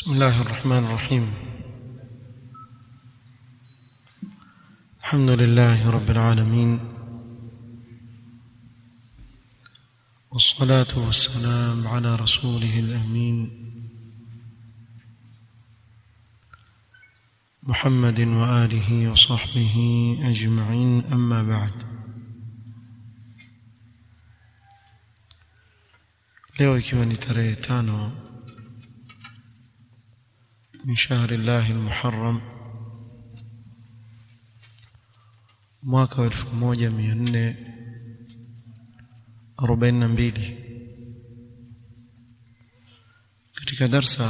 بسم الله الرحمن الرحيم الحمد لله رب العالمين والصلاة والسلام على رسوله الأمين محمد وآله وصحبه أجمعين أما بعد leo ikiwa ni tarehe tano min shahri llahi lmuharram mwaka wa elfu moja mia nne arobaini na mbili katika darsa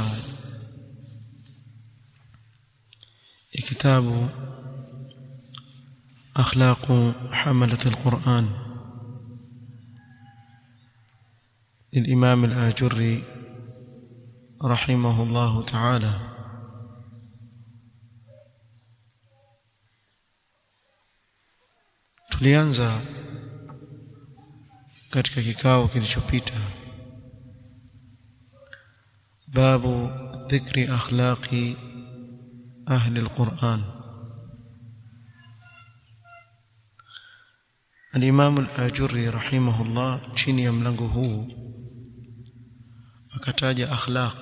ya kitabu akhlaqu hamalat alquran للإمام الآجري رحمه الله تعالى tulianza katika kikao kilichopita babu dhikri akhlaqi ahli alquran الإمام الآجري رحمه الله chini ya mlango huu akataja akhlaq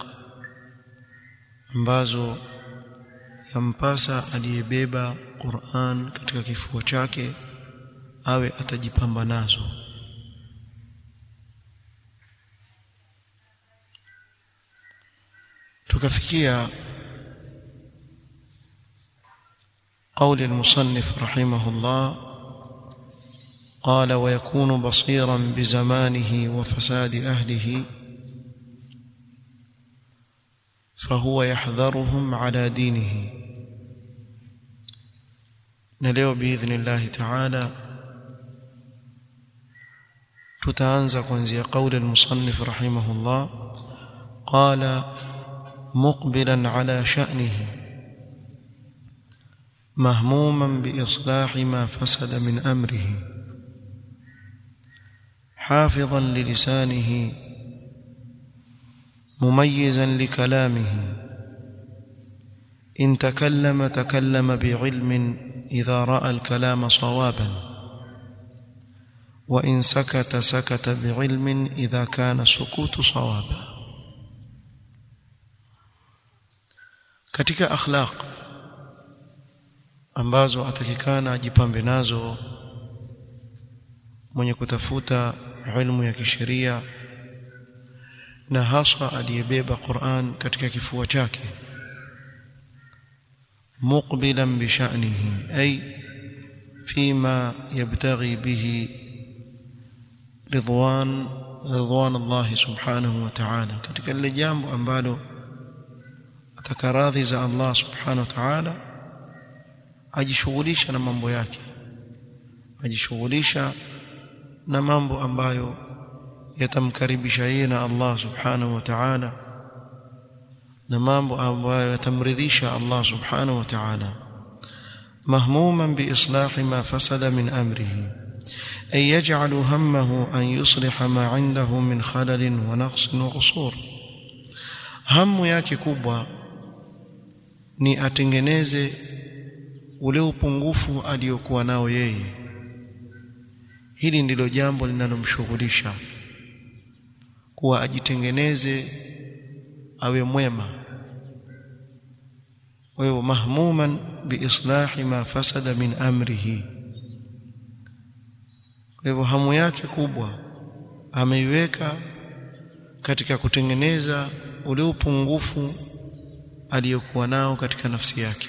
ambazo yampasa aliyebeba Qur'an katika kifua chake awe atajipamba nazo tukafikia قول المصنف رحمه الله قال ويكون بصيرا بزمانه وفساد أهله فهو يحذرهم على دينه نليو بإذن الله تعالى tutaanza kuanzia قول المصنف رحمه الله قال مقبلا على شأنه مهموما بإصلاح ما فسد من أمره حافظا للسانه مميزا لكلامه إن تكلم تكلم بعلم إذا رأى الكلام صوابا وإن سكت سكت بعلم إذا كان سكوت صوابا katika akhlaq ambazo atakikana ajipambe nazo mwenye kutafuta ilmu ya kisheria na hasa aliyebeba Qur'an katika kifua chake muqbilan bi sha'nihi ay fima yabtaghi bihi ridwan ridwan Allah subhanahu wa ta'ala katika lile jambo ambalo atakaradhi za Allah subhanahu wa ta'ala ajishughulisha na mambo yake ajishughulisha na mambo ambayo yatamkaribisha yeye na Allah subhanahu wa ta'ala na mambo ambayo yatamridhisha Allah subhanahu wa ta'ala mahmuman bi islahi ma fasada min amrihi ay yaj'alu hammahu an yusliha ma 'indahu min khalalin wa naqsin wa qusur hamu yake kubwa ni atengeneze ule upungufu aliyokuwa nao yeye hili ndilo jambo linalomshughulisha kuwa ajitengeneze awe mwema wewe mahmuman biislahi ma fasada min amrihi kwa hivyo hamu yake kubwa ameiweka katika kutengeneza ule upungufu aliyokuwa nao katika nafsi yake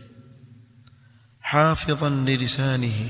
hafidhan lilisanihi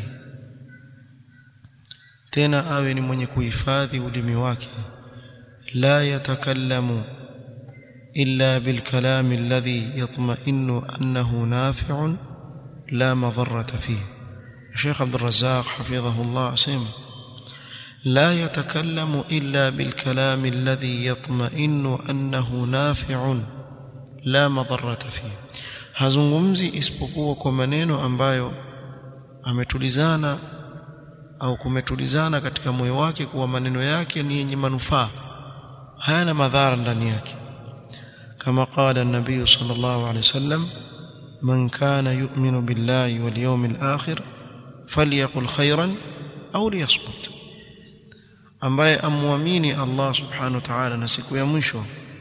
tena awe ni mwenye kuhifadhi ulimi wake la yatakallamu illa bilkalam alladhi yatma'innu annahu nafi'un la madarrata fihi Sheikh Abdul Razzaq hafidhahu Allah asema لا يتكلم إلا بالكلام الذي يطمئن أنه نافع لا مضرة فيه hazungumzi isipokuwa kwa maneno ambayo ametulizana au kumetulizana katika moyo wake kuwa maneno yake ni yenye manufaa hayana madhara ndani yake كما قال النبي صلى الله عليه وسلم من كان يؤمن بالله واليوم الآخر فليقل خيرا أو ليصمت ambaye amwamini Allah subhanahu wa ta'ala na siku ya mwisho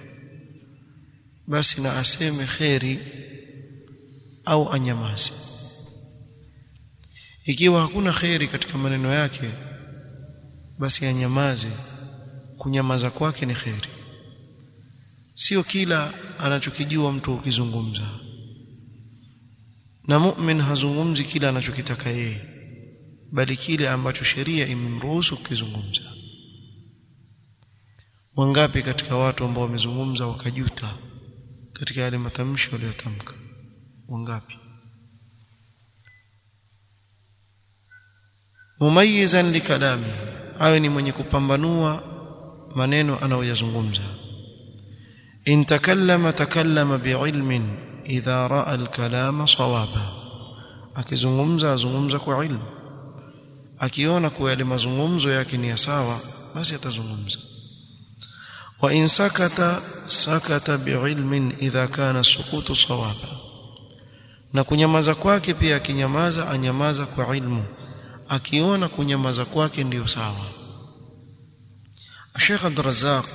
basi na aseme kheri au anyamaze ikiwa hakuna kheri katika maneno yake basi anyamaze kunyamaza kwake ni kheri sio kila anachokijua mtu ukizungumza na mu'min hazungumzi kila anachokitaka yeye bali kile ambacho sheria imemruhusu kukizungumza wangapi katika watu ambao wamezungumza wakajuta katika yale matamshi waliyotamka wangapi mumayizan likalami awe ni mwenye kupambanua maneno anayoyazungumza in takallama takallama biilmin idha raa alkalama sawaba akizungumza azungumza kwa ilmu akiona kuwa yale mazungumzo yake ni ya sawa basi atazungumza wa in sakata sakata biilmin idha kana sukutu sawaba na kunyamaza kwake pia akinyamaza anyamaza kwa ilmu akiona kunyamaza kwake ndiyo sawa الشيخ عبد الرزاق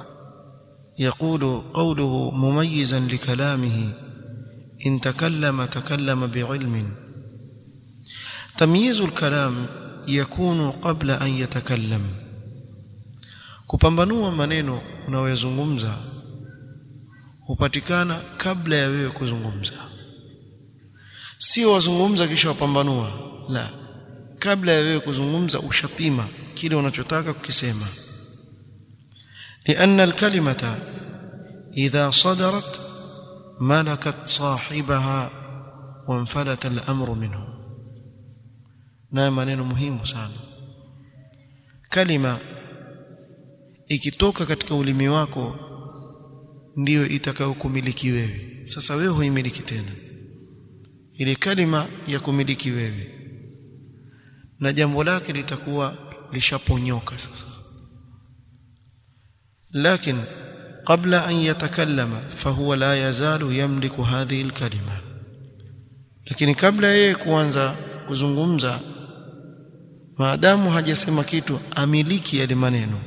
يقول قوله مميزا لكلامه إن تكلم تكلم بعلم تمييز الكلام يكون قبل أن يتكلم kupambanua maneno unayozungumza hupatikana kabla ya wewe kuzungumza sio wazungumza kisha wapambanua la kabla ya wewe kuzungumza ushapima kile unachotaka kukisema لأن الكلمة إذا صدرت ملكت صاحبها وانفلت الأمر منه na maneno muhimu sana kalima ikitoka katika ulimi wako ndiyo itakayokumiliki wewe sasa wewe huimiliki tena ile kalima ya kumiliki wewe na jambo lake litakuwa lishaponyoka sasa لكن قبل أن يتكلم فهو لا يزال يملك هذه الكلمة lakini kabla yeye kuanza kuzungumza maadamu hajasema kitu amiliki yale maneno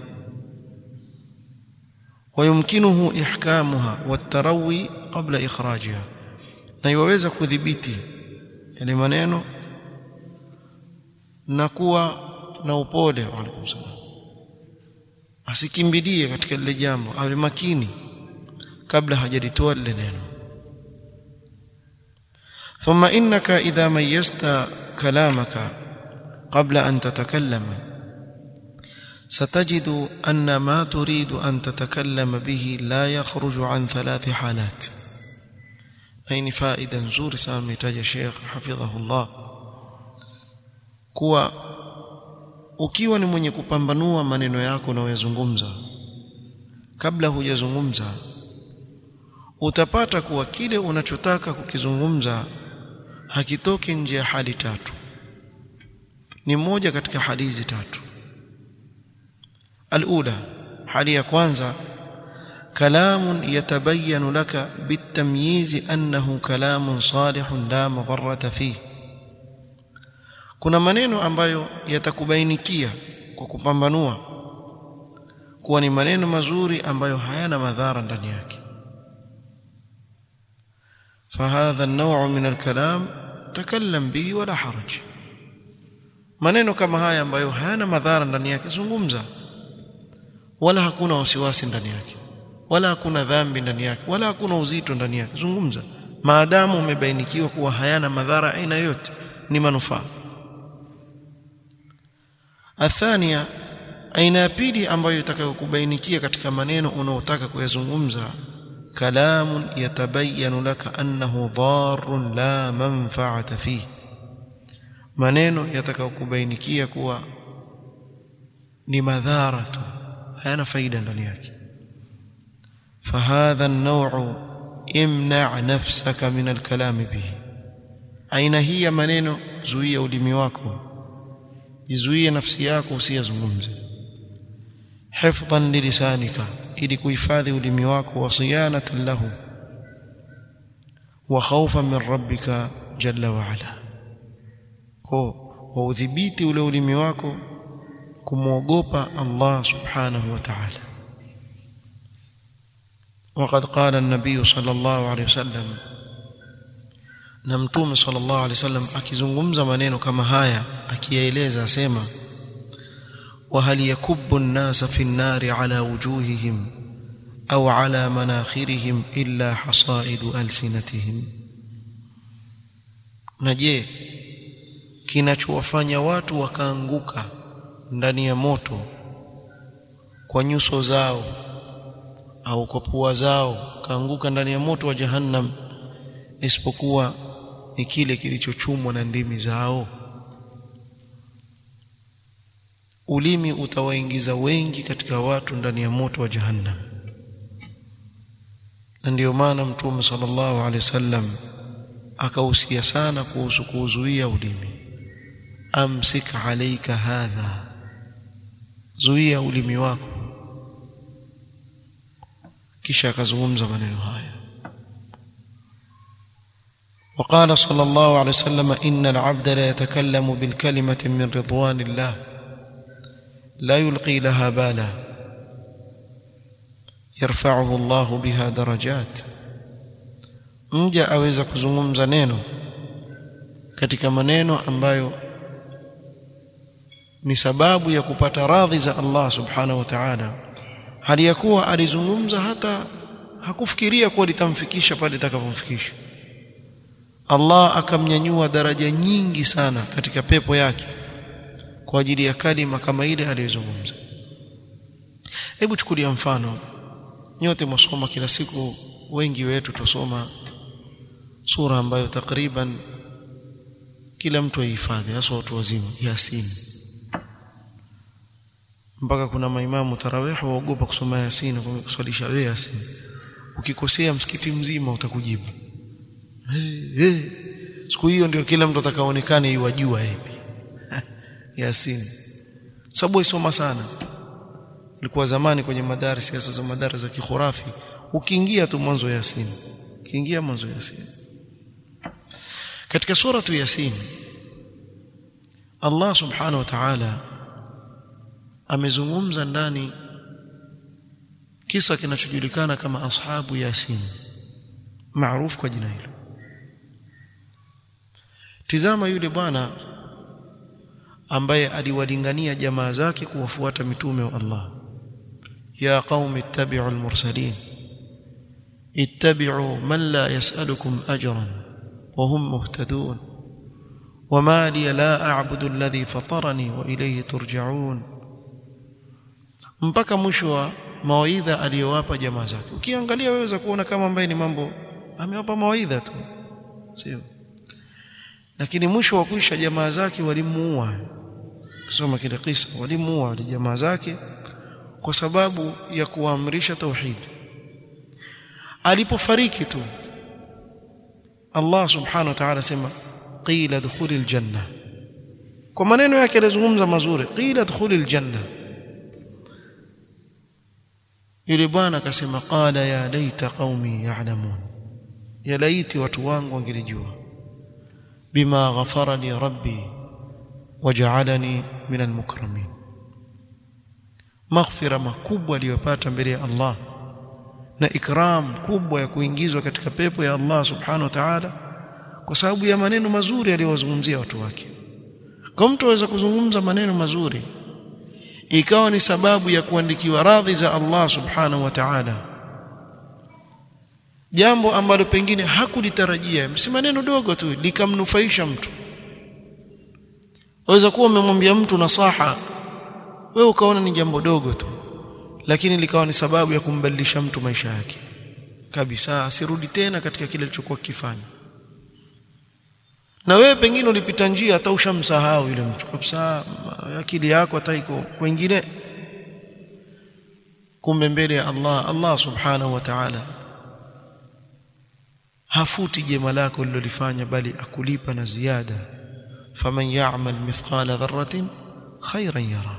ويمكنه إحكامها والتروي قبل إخراجها na iwaweza kudhibiti yale maneno na kuwa na upole wa alaikum salam asikimbilie katika lile jambo awe makini kabla hajalitoa lile neno ثم انك اذا ميزت كلامك قبل ان تتكلم ستجد ان ما تريد ان تتكلم به لا يخرج عن ثلاث حالات هي فائده nzuri sana mitaja Sheikh hafidhahullah kuwa ukiwa ni mwenye kupambanua maneno yako unayoyazungumza kabla hujazungumza utapata kuwa kile unachotaka kukizungumza hakitoki nje ya hali tatu ni moja katika hali hizi tatu alula hali ya kwanza كلام يتبين لك بالتمييز أنه كلام صالح لا مضرة فيه kuna maneno ambayo yatakubainikia kwa kupambanua kuwa ni maneno mazuri ambayo hayana madhara ndani yake فهذا النوع من الكلام تكلم به ولا حرج maneno kama haya ambayo hayana madhara ndani yake zungumza wala hakuna wasiwasi ndani yake wala hakuna dhambi ndani yake wala hakuna uzito ndani yake zungumza maadamu umebainikiwa kuwa hayana madhara aina yote ni manufaa athania aina ya pili ambayo itakayokubainikia katika maneno unaotaka kuyazungumza kalamun yatabayanu laka annahu dharrun la manfaata fihi maneno yatakayokubainikia kuwa ni madhara tu hayana faida ndani yake فهذا النوع امنع نفسك من الكلام به aina hii ya maneno zuia ulimi wako jizuie nafsi yako usiyazungumze hifdhan lilisanika ili kuhifadhi ulimi wako wa siyanatan lahu wa khawfan min rabbika jalla wa ala kwa waudhibiti ule ulimi wako kumwogopa Allah subhanahu wa ta'ala وقد قال النبي صلى الله عليه وسلم na mtume sallallahu alaihi wasallam akizungumza maneno kama haya akiyaeleza asema wa hal yakubbu an-nasa fi an-nari ala wujuhihim au ala manakhirihim illa hasaidu alsinatihim na je kinachowafanya watu wakaanguka ndani ya moto kwa nyuso zao au kwa pua zao kaanguka ndani ya moto wa jahannam isipokuwa ni kile kilichochumwa na ndimi zao ulimi utawaingiza wengi katika watu ndani ya moto wa jahannam na ndiyo maana mtume sallallahu alaihi wasallam akahusia sana kuhusu kuuzuia ulimi amsik alayka hadha zuia ulimi wako kisha akazungumza maneno haya وقال صلى الله عليه وسلم إن العبد لا يتكلم بالكلمة من رضوان الله لا يلقي لها بالا يرفعه الله بها درجات mja aweza kuzungumza neno katika maneno ambayo ni sababu ya kupata radhi za Allah subhanahu wa ta'ala hali ya kuwa alizungumza hata hakufikiria kuwa litamfikisha pale litakapomfikisha Allah akamnyanyua daraja nyingi sana katika pepo yake kwa ajili ya kalima kama ile aliyozungumza hebu chukulia mfano nyote mwasoma kila siku wengi wetu tusoma sura ambayo takriban kila mtu ahifadhi hasa watu wazima Yasin mpaka kuna maimamu tarawih waogopa kusoma Yasin kuswalisha wewe Yasin ukikosea msikiti mzima utakujibu hey, hey. siku hiyo ndio kila mtu atakaonekane iwajua hivi Yasin sababu isoma sana ilikuwa zamani kwenye madarasa siasa za madarasa za kikhurafi ukiingia tu mwanzo Yasin ukiingia mwanzo Yasin katika suratu Yasin Allah subhanahu wa ta'ala amezungumza ndani kisa kinachojulikana kama ashabu Yasin maarufu kwa jina hilo tizama yule bwana ambaye aliwalingania jamaa zake kuwafuata mitume wa Allah ya qaumi ittabi'u al-mursalin ittabi'u man la yas'alukum ajran wa hum muhtadun وما لي لا أعبد الذي فطرني وإليه ترجعون mpaka mwisho wa mawaidha aliyowapa jamaa zake ukiangalia waweza kuona kama ambaye ni mambo amewapa mawaidha tu sio lakini mwisho wa kuisha jamaa zake walimuua kusoma kile kisa walimuua wale jamaa zake kwa sababu ya kuamrisha tauhid alipofariki tu Allah subhanahu wa ta'ala sema qila dukhulil janna kwa maneno yake alizungumza mazuri qila dukhulil janna yule bwana akasema qala ya laita qaumi ya'lamun ya laiti watu wangu wangelijua bima ghafara li rabbi waj'alani min almukramin maghfira makubwa aliyopata mbele ya Allah na ikram kubwa ya kuingizwa katika pepo ya Allah subhanahu wa ta'ala kwa sababu ya maneno mazuri aliyowazungumzia watu wake kwa mtu aweza kuzungumza maneno mazuri ikawa ni sababu ya kuandikiwa radhi za Allah subhanahu wa ta'ala jambo ambalo pengine hakulitarajia si maneno dogo tu likamnufaisha mtu waweza kuwa umemwambia mtu nasaha wewe ukaona ni jambo dogo tu lakini likawa ni sababu ya kumbadilisha mtu maisha yake kabisa asirudi tena katika kile alichokuwa kifanya na wewe pengine ulipita njia hata ushamsahau yule mtu kabisa akili yako hata iko kwingine kumbe mbele ya Allah Allah subhanahu wa ta'ala hafuti jema lako lilolifanya bali akulipa na ziada faman ya'mal mithqala dharratin khayran yara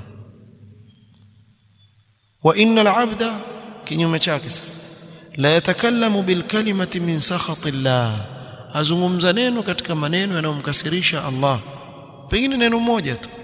wa innal 'abda kinyume chake sasa la yatakallamu bil kalimati min sakhati Allah azungumza neno katika maneno yanayomkasirisha Allah pengine neno moja tu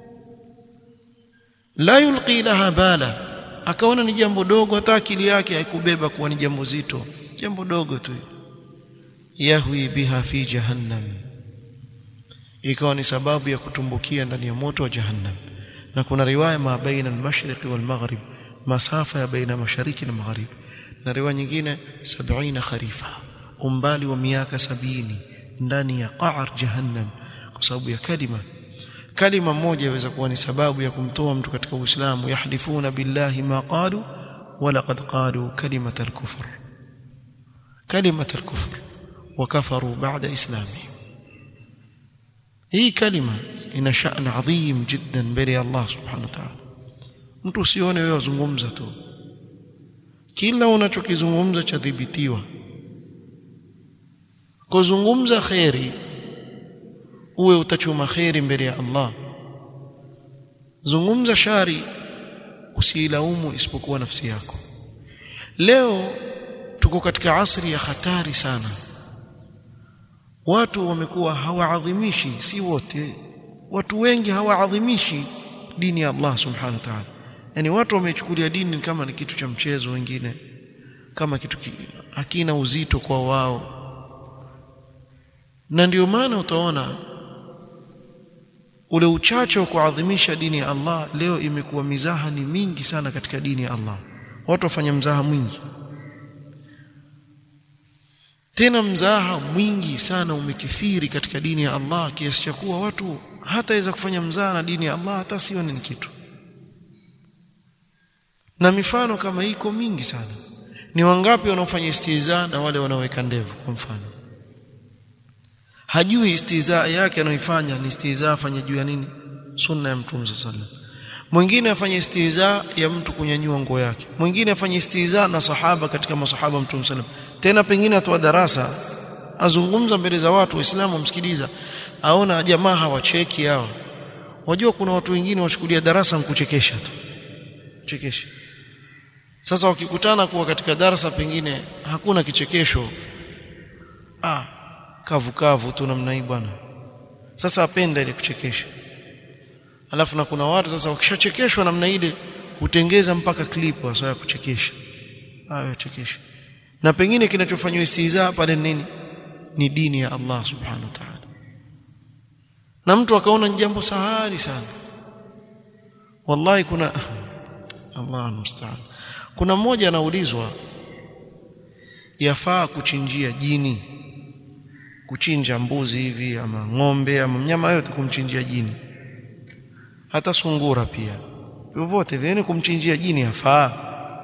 la yulqi laha bala akaona ni jambo dogo hata akili yake haikubeba kuwa ni jambo zito jambo dogo tu yahwi biha fi jahannam ikawa ni sababu ya kutumbukia ndani ya moto wa jahannam na kuna riwaya ma baina al-mashriq wal maghrib masafa ya baina mashariki na maghrib na riwaya nyingine 70 kharifa umbali wa miaka sabini ndani ya qa'r jahannam kwa sababu ya kalima kalima moja inaweza kuwa ni sababu ya kumtoa mtu katika Uislamu yahlifuna billahi ma qalu wa laqad qalu kalimat al-kufr kalimat al-kufr wa kafaru ba'da islamihim hii kalima ina sha'an adhim jiddan mbele ya Allah subhanahu wa ta'ala mtu usione wewe wazungumza tu kila unachokizungumza chadhibitiwa kuzungumza khairi uwe utachuma khairi mbele ya Allah zungumza shari usiilaumu isipokuwa nafsi yako leo tuko katika asri ya hatari sana watu wamekuwa hawaadhimishi si wote watu wengi hawaadhimishi dini ya Allah subhanahu wa ta'ala yani watu wamechukulia dini kama ni kitu cha mchezo wengine kama kitu ki, hakina uzito kwa wao na ndio maana utaona ule uchache wa kuadhimisha dini ya Allah leo imekuwa mizaha ni mingi sana katika dini ya Allah watu wafanya mzaha mwingi tena mzaha mwingi sana umekithiri katika dini ya Allah kiasi cha kuwa watu hataweza kufanya mzaha na dini ya Allah hata sione ni kitu na mifano kama iko mingi sana ni wangapi wanaofanya istiza na wale wanaoweka ndevu kwa mfano hajui istiza yake anayoifanya ni istiza afanye juu ya nini sunna ya mtume sallallahu mwingine afanye istiza ya mtu kunyanyua nguo yake mwingine afanye istiza na sahaba katika masahaba mtume sallallahu tena pengine atoa darasa azungumza mbele za watu waislamu msikiliza aona jamaa hawacheki hawa wajua kuna watu wengine wachukulia darasa nkuchekesha tu chekesha sasa wakikutana kuwa katika darasa pengine hakuna kichekesho ah kavu kavu tu namna hii bwana sasa apenda ile kuchekesha alafu na kuna watu sasa wakishachekeshwa namna ile hutengeza mpaka clip hasa ya kuchekesha hayo chekesha na pengine kinachofanywa istiza pale nini ni dini ya Allah subhanahu wa ta'ala na mtu akaona ni jambo sahali sana wallahi kuna Allah musta'an kuna mmoja anaulizwa yafaa kuchinjia jini kuchinja mbuzi hivi ama ng'ombe ama mnyama yote kumchinjia jini hata sungura pia vyovyote vile kumchinjia jini yafaa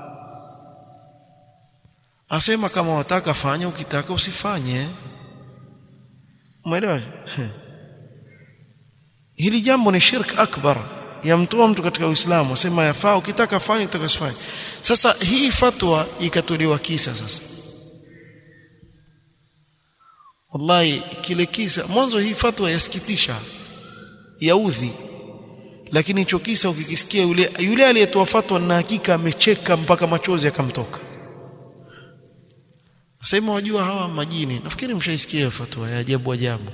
asema kama wataka fanya ukitaka usifanye umeelewa hili jambo ni shirk akbar yamtoa mtu katika Uislamu asema yafaa ukitaka fanya ukitaka usifanye sasa hii fatwa ikatolewa kisa sasa wallahi kile kisa mwanzo hii fatwa yasikitisha yaudhi lakini hicho kisa ukikisikia yule yule aliyetoa fatwa na hakika amecheka mpaka machozi yakamtoka sema wajua hawa majini nafikiri mshaisikia fatwa ya ajabu ajabu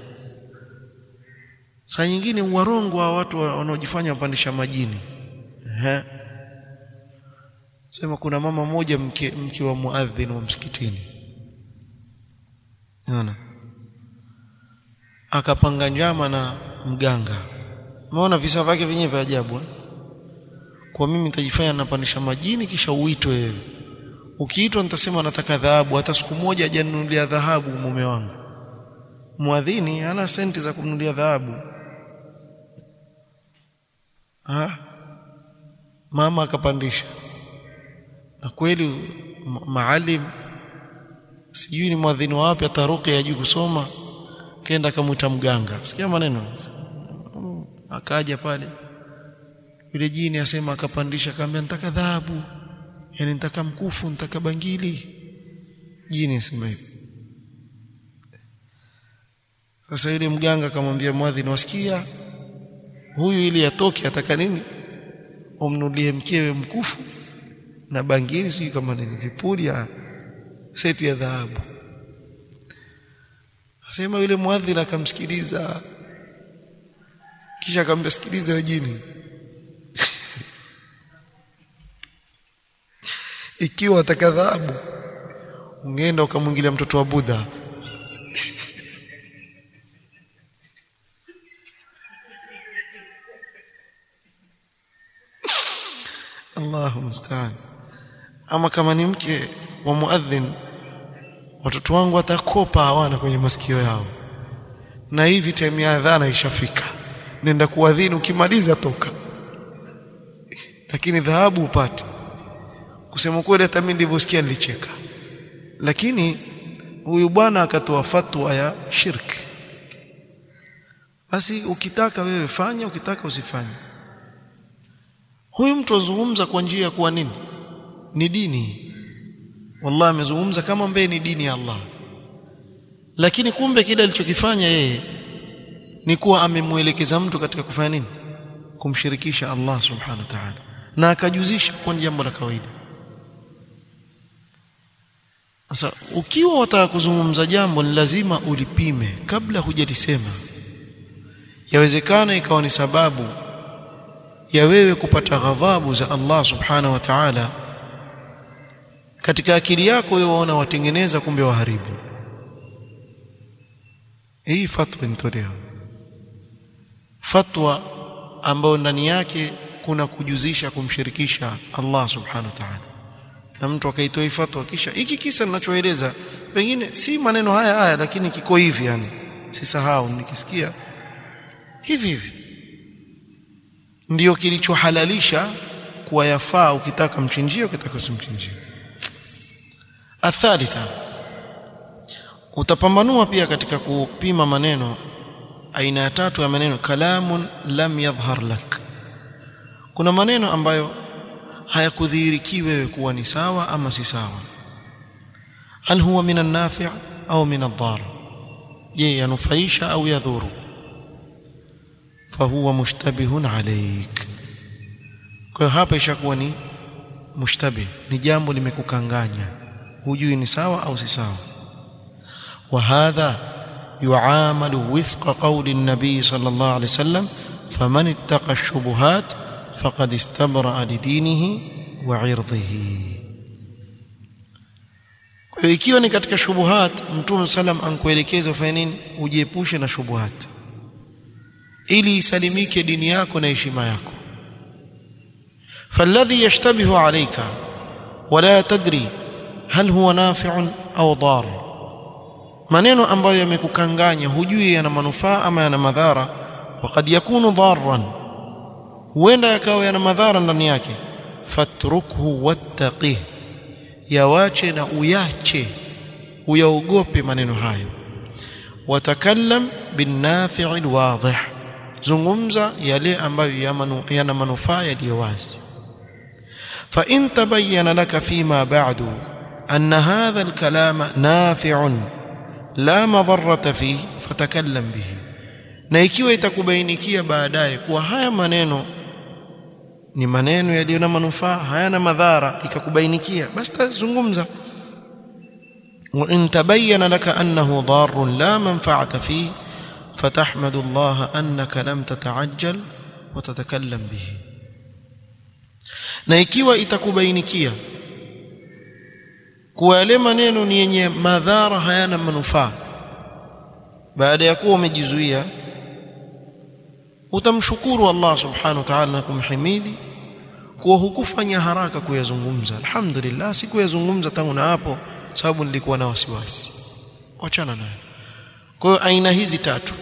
saa nyingine warongo wa watu wanaojifanya wapandisha majini ehe sema kuna mama moja mke, mke wa muadhin wa msikitini unaona akapanga njama na mganga umeona visa vyake vyenyewe vya ajabu eh? kwa mimi nitajifanya napandisha majini kisha uitwe wewe ukiitwa nitasema nataka dhahabu hata siku moja hajanunulia dhahabu mume wangu muadhini hana senti za kununulia dhahabu ha? mama akapandisha na kweli maalim sijui ni mwadhini wapi ataruki ya juu kusoma kenda akamwita mganga sikia maneno akaja pale yule jini asema akapandisha akamwambia nitaka dhahabu yani nitaka mkufu nitaka bangili jini asema hivyo sasa yule mganga akamwambia mwadhini wasikia huyu ili atoke ataka nini umnulie mkewe mkufu na bangili sijui kama nini vipuli ya seti ya dhahabu asema yule muadhin akamsikiliza kisha akamwambia sikiliza wewe jini ikiwa atakadhabu ungeenda ukamwingilia mtoto wa Buddha Allahu musta'an ama kama ni mke wa muadhin watoto wangu watakopa hawana kwenye masikio yao na hivi time ya adhana ishafika nenda kuadhini ukimaliza toka lakini dhahabu upate kusema kweli hata mimi nilivyosikia nilicheka lakini huyu bwana akatoa fatwa ya shirki basi ukitaka wewe fanya ukitaka usifanye huyu mtu azungumza kwa njia ya kuwa nini ni dini wallahi amezungumza kama mbee ni dini ya Allah lakini kumbe kile alichokifanya yeye ni kuwa amemuelekeza mtu katika kufanya nini kumshirikisha Allah subhanahu wa ta'ala na akajuzisha kwa jambo la kawaida sasa ukiwa wataka kuzungumza jambo ni lazima ulipime kabla hujalisema yawezekana ikawa ni sababu ya wewe kupata ghadhabu za Allah subhanahu wa ta'ala katika akili yako wewe waona watengeneza kumbe waharibu hii fatwa inatolewa fatwa ambayo ndani yake kuna kujuzisha kumshirikisha Allah subhanahu wa ta'ala na mtu akaitoa fatwa kisha hiki kisa ninachoeleza pengine si maneno haya haya lakini kiko hivi yani sisahau nikisikia hivi hivi ndiyo kilichohalalisha kuwa yafaa ukitaka mchinjio ukitaka usimchinjie athalitha utapambanua pia katika kupima maneno aina ya tatu ya maneno kalamun lam yadhhar lak kuna maneno ambayo hayakudhihiriki wewe kuwa ni sawa ama si sawa hal huwa min an-nafi' au min ad-dar je yanufaisha au yadhuru fahuwa mushtabihun alayk kwa hapa ishakuwa ni mushtabih ni jambo limekukanganya hujui ni sawa au si sawa وهذا يعامل وفق قول النبي صلى الله عليه وسلم فمن اتقى الشبهات فقد استبرأ لدينه وعرضه kwa ikiwa ni katika shubuhat mtume sallam ankuelekeza ufanye nini ujiepushe na shubuhat ili isalimike dini yako na heshima yako فالذي يشتبه عليك ولا تدري هل هو نافع au ضار maneno ambayo yamekukanganya hujui yana manufaa ama yana madhara wakad yakunu dharran huenda yakawa yana madhara ndani yake fatrukhu wattaqih yawache na uyache uyaogope maneno hayo watakallam binnafi'i alwadih zungumza yale ambayo yana manufaa yaliyo wazi fa in tabayyana laka fima ba'du anna hadha alkalama nafi'un la madharrata fihi fatakallam bihi na ikiwa itakubainikia baadaye kuwa haya maneno ni maneno yaliyo na manufaa hayana madhara ikakubainikia basi tazungumza wa in tabayyana laka annahu darrun la manfa'ata fihi fatahmadu Allah annaka lam tata'ajjal wa tatakallam bihi na ikiwa itakubainikia kuwa yale maneno ni yenye madhara hayana manufaa baada ya kuwa umejizuia utamshukuru Allah subhanahu wa ta'ala na kumhimidi kuwa hukufanya haraka kuyazungumza alhamdulillah sikuyazungumza tangu na hapo sababu nilikuwa na wasiwasi wachana nayo kwa hiyo aina hizi tatu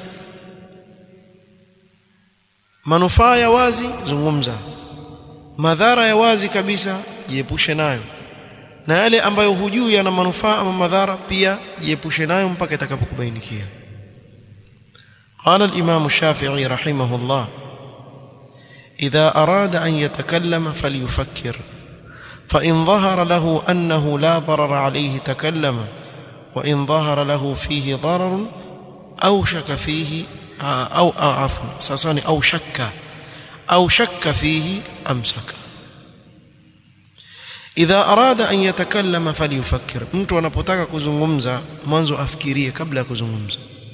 manufaa ya wazi zungumza madhara ya wazi kabisa jiepushe nayo na yale ambayo hujui yana manufaa ama madhara pia jiepushe nayo mpaka itakapokubainikia قال الإمام الشافعي رحمه الله إذا أراد أن يتكلم فليفكر فإن ظهر له أنه لا ضرر عليه تكلم وإن ظهر له فيه ضرر أو شك فيه أو عفوا ساساني أو شك أو شك فيه أمسك idha arada an yatakallama falyufakkir mtu anapotaka kuzungumza mwanzo afikirie kabla ya kuzungumza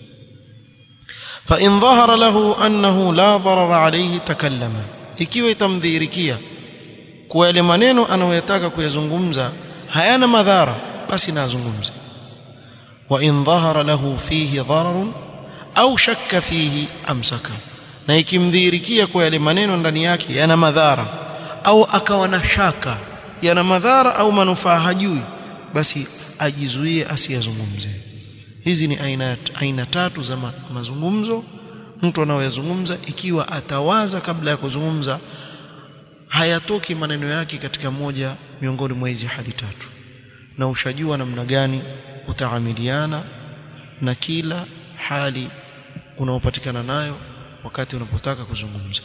fa in dhahara lahu annahu la darara alayhi takallama ikiwa itamdhihirikia kwa yale maneno anayoyataka kuyazungumza hayana madhara basi na azungumze wa in dhahara lahu fihi dararun au shakka fihi amsaka na ikimdhihirikia kwa yale maneno ndani yake yana madhara au akawa na shaka yana madhara au manufaa hajui basi ajizuie asiyazungumze hizi ni aina aina tatu za ma, mazungumzo mtu anaoyazungumza ikiwa atawaza kabla ya kuzungumza hayatoki maneno yake katika moja miongoni mwa hizi hali tatu na ushajua namna gani utaamiliana na kila hali unaopatikana nayo wakati unapotaka kuzungumza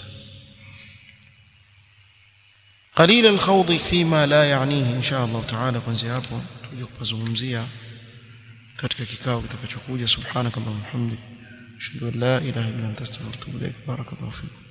قليل الخوض فيما لا يعنيه ان شاء الله تعالى kuanzia hapo tuje kupazungumzia katika kikao kitakachokuja subhanakallahumma hamdik ashhadu an la ilaha illa anta astaghfiruka wa atubu ilaik barakallahu fiik